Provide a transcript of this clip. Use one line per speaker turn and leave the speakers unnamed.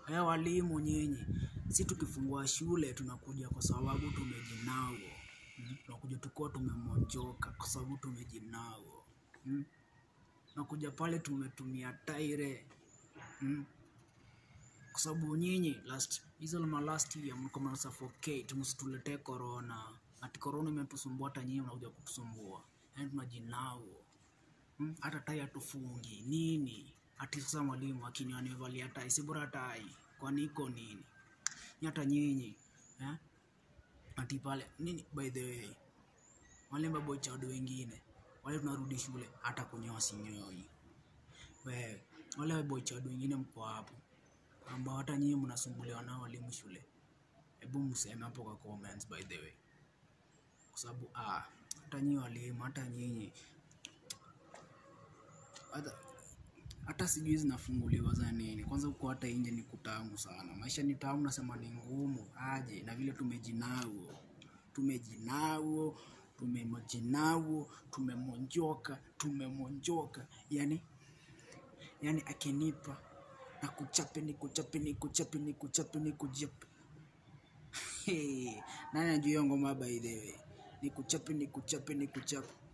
Eh, walimu nyinyi, si tukifungua shule tunakuja kwa sababu tumejinao. Mm? Tunakuja tukiwa tumemonjoka kwa sababu tumejinao. Mm? Tunakuja pale tumetumia taire. Mm? Kwa sababu nyinyi last hizo ma last year mlikuwa mna suffocate, msituletee corona. Ati corona imetusumbua hata nyinyi mnakuja kutusumbua. Yaani tunajinao. Mm? Hata tai hatufungi nini? Ati sasa mwalimu akiniona nimevalia tai, si bora tai. Kwani iko nini? Ni hata nyinyi eh? Ati pale nini, by the way, wale maboy child wengine wale tunarudi shule, hata kunyoa sinyoi. Wewe wale boy child wengine mko hapo ambao hata nyinyi mnasumbuliwa na walimu shule, hebu mseme hapo kwa comments, by the way, kwa sababu ah, hata nyinyi walimu, hata nyinyi hata hata sijui zinafunguliwa za nini. Kwanza huko hata nje ni kutamu sana, maisha ni tamu, nasema ni ngumu aje, na vile tumejinao, tumejinao, tumemojinao, tumemonjoka, tumemonjoka, yani yani akinipa na kuchape ni kuchape ni kuchape ni kuchape ni kuchape. Hey, nani anajua hiyo ngoma by the way? Ni kuchape ni kuchape ni kuchape